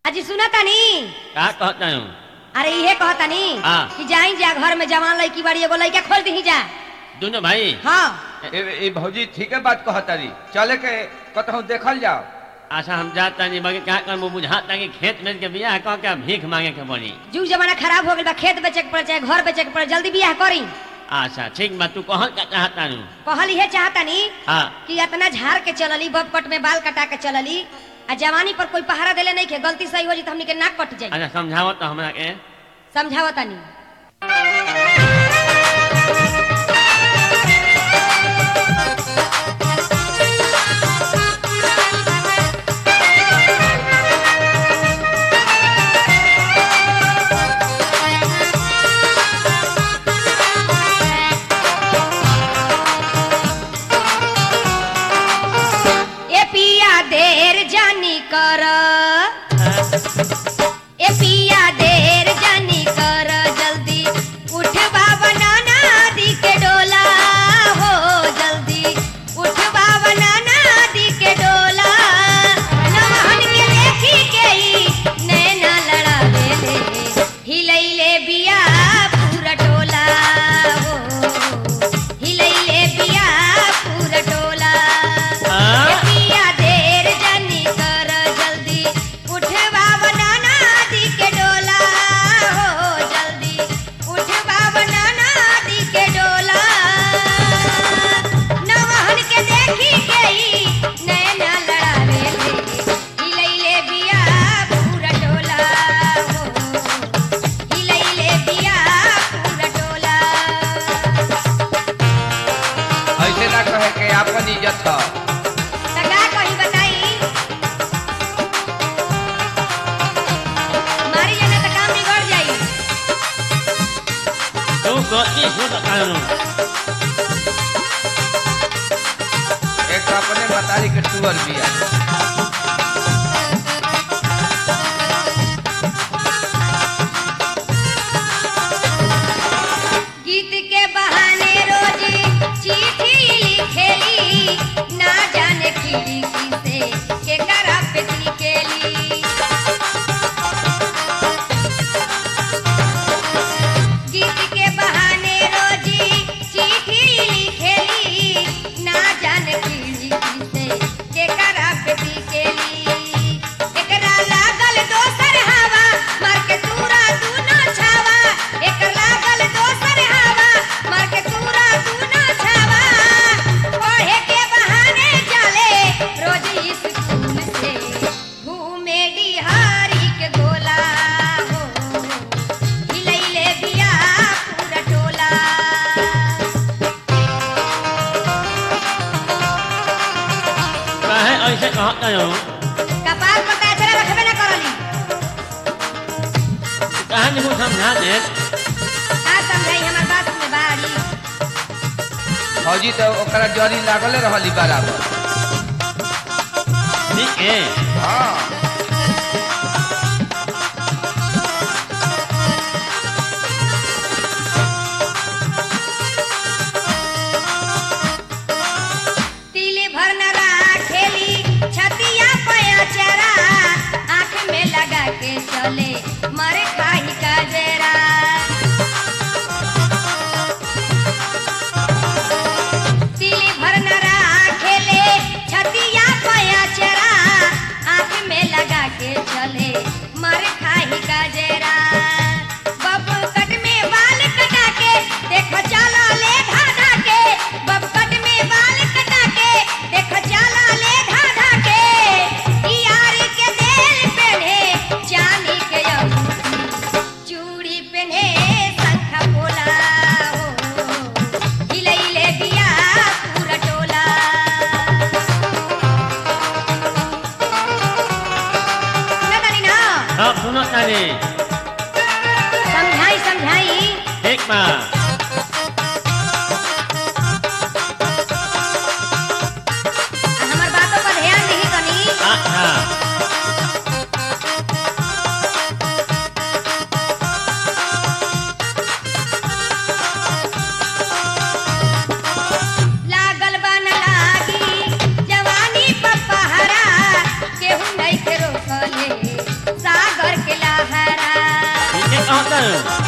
अजी सुना तानी का कहता हूँ अरे इहे कहतानी हाँ। कि जाई जा घर में जवान लड़की बाड़ी एगो लड़का खोल दी जा दोनों भाई हाँ ए, ए भौजी ठीके बात कहतारी चले के कतहु देखल जाओ आशा हम जाता नहीं बाकी क्या कर बुझाता कि खेत में के बियाह कह के भीख मांगे के पड़ी जुग जमाना खराब हो गइल बा खेत बेचे के पड़े चाहे घर बेचे के पड़े जल्दी बियाह करी आशा ठीक बा तू कह का चाहता हूँ कहल इहे चाहतानी हाँ कि इतना झाड़ के चलली बब कट में बाल कटा के चलली आ जवानी पर कोई पहारा देले नहीं के गलती सही हो जी तो हमनी के नाक कट जाई अच्छा समझाओ तो हमरा के समझावतानी ए पिया देर जानी कर ए पिया देर जानी कर जल्दी उठवा बनाना दी के डोला हो जल्दी उठवा बनाना दी के डोला नमहन के देखी के ही नैना लड़ावे ले हिलैले बिया पूरा टोला हो हिलैले बिया पूरा टोला हाँ? ए पिया देर जानी कर जल्दी उठवा बनाना दी के डोला हो जल्दी उठवा बनाना दी के डोला नवहन के देखी के ही नैना लड़ावे ले हिलैले बिया पूरा टोला हो हिलैले बिया पूरा टोला ऐसे ना कहे के आपन इज्जत ह लगा कहीं बताई मारी जाना तो काम बिगड़ जाई तू गलती हो तो कानून एक तो अपने बतारी के टूअर बिया गीत के बहाने रोज चिट्ठी लिखेली ना जाने खिड़की से के करा पे लिखेली गीत के बहाने रोज चिट्ठी लिखेली ना जाने खिड़की से के करा पे लिखेली एकरा लागल दोसर हवा मार के तूरा दूनो छावा एकर लागल दोसर हवा मार के तूरा दूनो छावा पढ़े के बहाने जाले रोज स्कूल से घूमे बिहारी के गोला हो हिलैले बिया पूरा टोला काहे ऐसे कहता हूँ कपाल पर ताजरा रखबे ना करली कहा नहीं समझा दे का समझाई हमर बात में बाड़ी भौजी तो ओकरा जरी लागले रहली बराबर ठीक है हाँ तिल भर न राखेली छतिया पया चरा आँख में लगा के चले मर खाही का जरा तिल भर न राखेले छतिया पया चरा आँख में लगा के चले मर खाही का जरा बब कट में बाल कटा के देखो चला ले धाधा के बब कट में बाल कटा के देखो चला ले धाधा के यार के देल पहने चांदी के अंगूठी चूड़ी पहने शंखा पोला हो हिलैले बिया पूरा टोला सुना तानी ना सब सुनो तानी समझाई समझाई ठीक बा आ हमर बातों पर ध्यान दही तनी अच्छा लागल बा न लागी जवानी पर पहरा केहू नहीं के रोकले सा हाँ